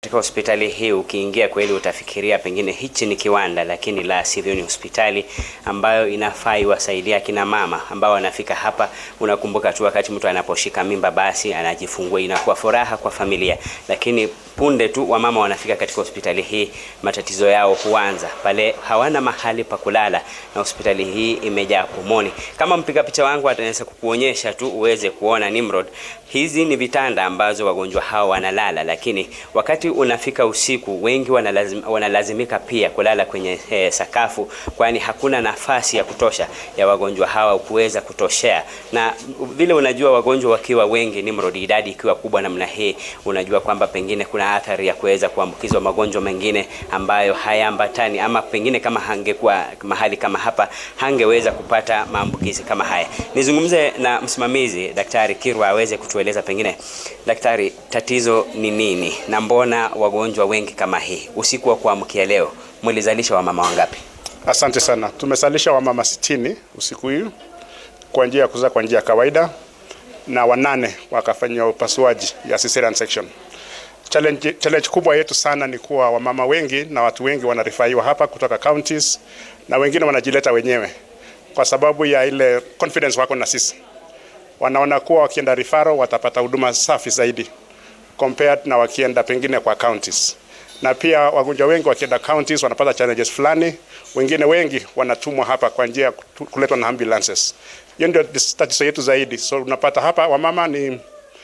Katika hospitali hii ukiingia kweli utafikiria pengine hichi ni kiwanda, lakini la sivyo, ni hospitali ambayo inafaa iwasaidia kina mama ambao wanafika hapa. Unakumbuka tu wakati mtu anaposhika mimba, basi anajifungua, inakuwa furaha kwa familia, lakini punde tu wamama wanafika katika hospitali hii, matatizo yao huanza pale, hawana mahali pa kulala, na hospitali hii imejaa pomoni. Kama mpiga picha wangu ataweza kukuonyesha tu uweze kuona Nimrod, hizi ni vitanda ambazo wagonjwa hao wanalala, lakini wakati unafika usiku, wengi wanalazim, wanalazimika pia kulala kwenye eh, sakafu, kwani hakuna nafasi ya kutosha ya wagonjwa hawa kuweza kutoshea. Na vile unajua wagonjwa wakiwa wengi, Nimrod, idadi ikiwa kubwa namna hii, unajua kwamba pengine kuna athari ya kuweza kuambukizwa magonjwa mengine ambayo hayaambatani, ama pengine kama hangekuwa mahali kama hapa hangeweza kupata maambukizi kama haya. Nizungumze na msimamizi Daktari Kirwa aweze kutueleza pengine, daktari, tatizo ni nini na mbona wagonjwa wengi kama hii? Usiku wa kuamkia leo mlizalisha wamama wangapi? Asante sana. Tumesalisha wamama sitini usiku huu kwa njia ya kuzaa kwa njia ya kawaida na wanane wakafanyiwa upasuaji ya cesarean section. Challenge, challenge kubwa yetu sana ni kuwa wamama wengi na watu wengi wanarifaiwa hapa kutoka counties na wengine wanajileta wenyewe kwa sababu ya ile confidence wako na sisi. Wanaona kuwa wakienda rifaro watapata huduma safi zaidi compared na wakienda pengine kwa counties. Na pia wagonjwa wengi wakienda counties wanapata challenges fulani, wengine wengi wanatumwa hapa kwa njia ya kuletwa na ambulances. Hiyo ndio tatizo yetu zaidi. So unapata hapa wamama ni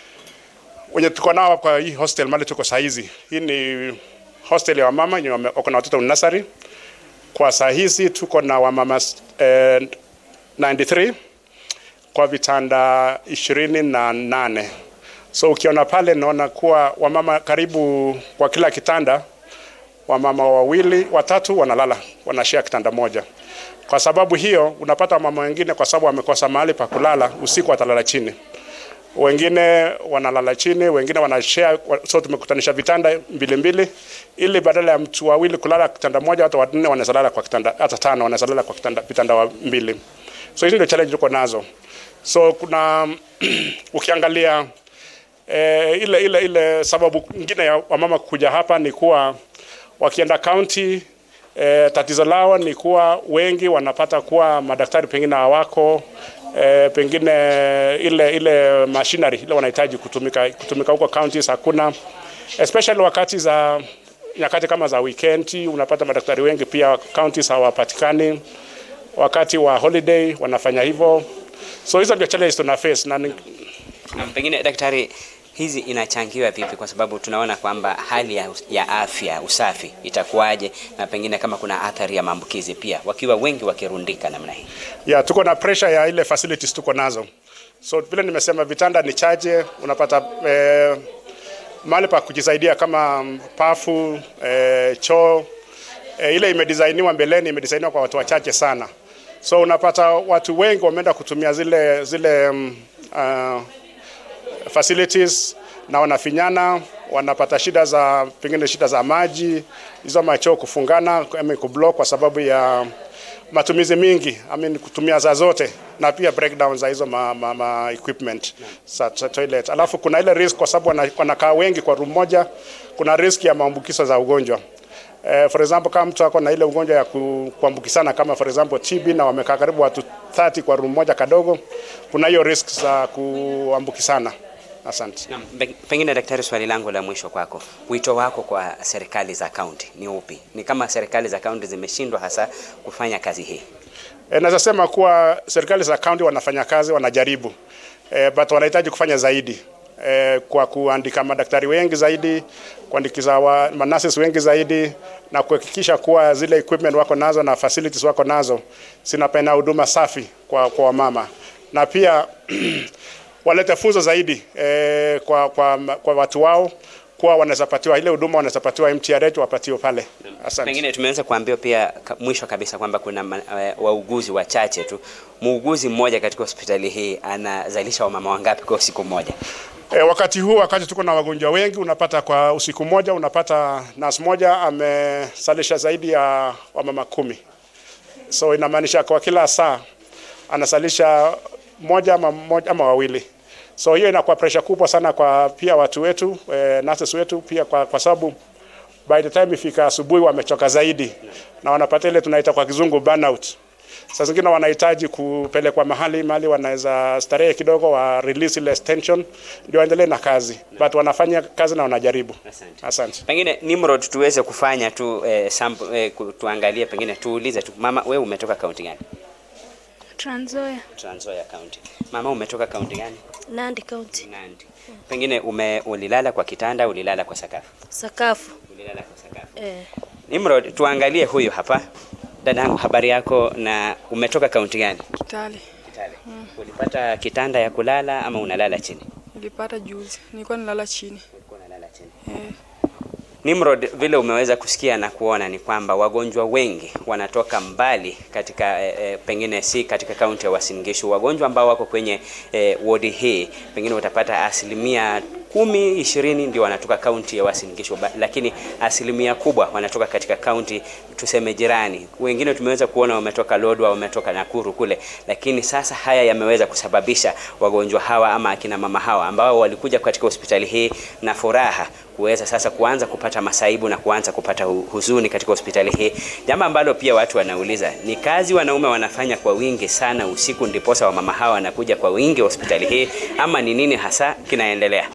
wenye tuko nao kwa hii hostel mali tuko saa hizi. Hii ni hostel ya wamama wenye wako na watoto nursery. Kwa saa hizi tuko na wamama eh, 93 kwa vitanda ishirini na nane. So ukiona pale naona kuwa wamama karibu kwa kila kitanda wamama wawili watatu wanalala wanashare kitanda moja. Kwa sababu hiyo unapata wamama wengine kwa sababu wamekosa mahali pa kulala usiku watalala chini wengine wanalala chini, wengine wanashare. So tumekutanisha vitanda mbili mbili, ili badala ya mtu wawili kulala kitanda moja, watu wanne wanaweza lala kwa kitanda, hata tano wanaweza lala kwa kitanda, vitanda wa mbili. So hizi ndio challenge tuko nazo. So kuna ukiangalia eh, ile ile ile sababu nyingine ya wamama kuja hapa ni kuwa wakienda county eh, tatizo lao ni kuwa wengi wanapata kuwa madaktari pengine hawako E, pengine ile ile machinery ile wanahitaji kutumika kutumika huko counties hakuna, especially wakati za nyakati kama za weekend, unapata madaktari wengi pia counties hawapatikani. Wakati wa holiday wanafanya hivyo, so hizo ndio challenges tuna face na, ni... na pengine daktari hizi inachangiwa vipi? Kwa sababu tunaona kwamba hali ya, ya afya usafi itakuwaje, na pengine kama kuna athari ya maambukizi pia, wakiwa wengi wakirundika namna hii. Yeah, tuko na pressure ya ile facilities tuko nazo, so vile nimesema vitanda ni chache, unapata eh, mahali pa kujisaidia kama pafu eh, choo eh, ile imedesigniwa mbeleni, imedesigniwa kwa watu wachache sana, so unapata watu wengi wameenda kutumia zile zile um, uh, facilities na wanafinyana, wanapata shida za pengine shida za maji, hizo machoo kufungana ama kublock kwa sababu ya matumizi mingi, I mean kutumia za zote na pia breakdown za hizo ma, ma, ma equipment za toilet. Alafu kuna ile risk kwa sababu wanakaa wengi kwa room moja, kuna risk ya maambukizo za ugonjwa. Uh, for example kama mtu ako na ile ugonjwa ya kuambukizana kama for example TB na wamekaa karibu watu 30 kwa room moja kadogo, kuna hiyo risk za kuambukizana. Asante. Na, pengine daktari, swali langu la mwisho kwako, wito wako kwa serikali za kaunti ni upi? Ni kama serikali za kaunti zimeshindwa hasa kufanya kazi hii? E, naweza sema kuwa serikali za kaunti wanafanya kazi, wanajaribu e, but wanahitaji kufanya zaidi e, kwa kuandika madaktari wengi zaidi, kuandikiza wa manasis wengi zaidi na kuhakikisha kuwa zile equipment wako nazo na facilities wako nazo zinapena huduma safi kwa, kwa wamama na pia walete funzo zaidi eh, kwa, kwa, kwa watu wao kuwa wanaweza patiwa ile huduma wanaweza patiwa MTRH wapatiwe pale. Asante. Pengine tumeweza kuambiwa pia ka, mwisho kabisa kwamba kuna uh, wauguzi wachache tu. Muuguzi mmoja katika hospitali hii anazalisha wamama wangapi kwa usiku mmoja? E, wakati huu wakati tuko na wagonjwa wengi, unapata kwa usiku mmoja unapata nurse moja amesalisha zaidi ya wamama kumi, so inamaanisha kwa kila saa anasalisha moja ama, moja ama wawili. So hiyo inakuwa pressure kubwa sana kwa pia watu wetu eh, nurses wetu pia kwa, kwa sababu by the time ifika asubuhi wamechoka zaidi na wanapata ile tunaita kwa kizungu burnout. Saa zingine wanahitaji kupelekwa mahali mahali wanaweza starehe kidogo, wa release ile tension ndio waendelee na kazi, but wanafanya kazi na wanajaribu. Asante. Asante. Pengine Nimrod, tuweze kufanya tu eh, sample, eh, ku- tuangalie pengine tuulize tu mama, wewe umetoka kaunti gani? Trans Nzoia, Trans Nzoia County. Mama, umetoka kaunti gani? Nandi County. Nandi. Pengine ume, ulilala kwa kitanda, ulilala kwa sakafu? Sakafu. Ulilala kwa sakafu. Eh, Nimrod, tuangalie huyu hapa. Dadangu, habari yako na umetoka kaunti gani? Kitale Kitale. Ulipata kitanda ya kulala ama unalala chini? nilipata juzi, nilikuwa nilala chini Ulikuwa unalala chini. eh. Nimrod, vile umeweza kusikia na kuona ni kwamba wagonjwa wengi wanatoka mbali katika e, e, pengine si katika kaunti ya Uasin Gishu. Wagonjwa ambao wako kwenye e, wodi hii pengine utapata asilimia kumi ishirini ndio wanatoka kaunti ya Uasin Gishu, ba- lakini asilimia kubwa wanatoka katika kaunti tuseme jirani. Wengine tumeweza kuona wametoka Lodwar, wametoka Nakuru kule, lakini sasa haya yameweza kusababisha wagonjwa hawa ama akina mama hawa ambao walikuja katika hospitali hii na furaha kuweza sasa kuanza kupata masaibu na kuanza kupata hu- huzuni katika hospitali hii, jambo ambalo pia watu wanauliza ni kazi wanaume wanafanya kwa wingi sana usiku, ndiposa wamama hawa wanakuja kwa wingi hospitali hii, ama ni nini hasa kinaendelea?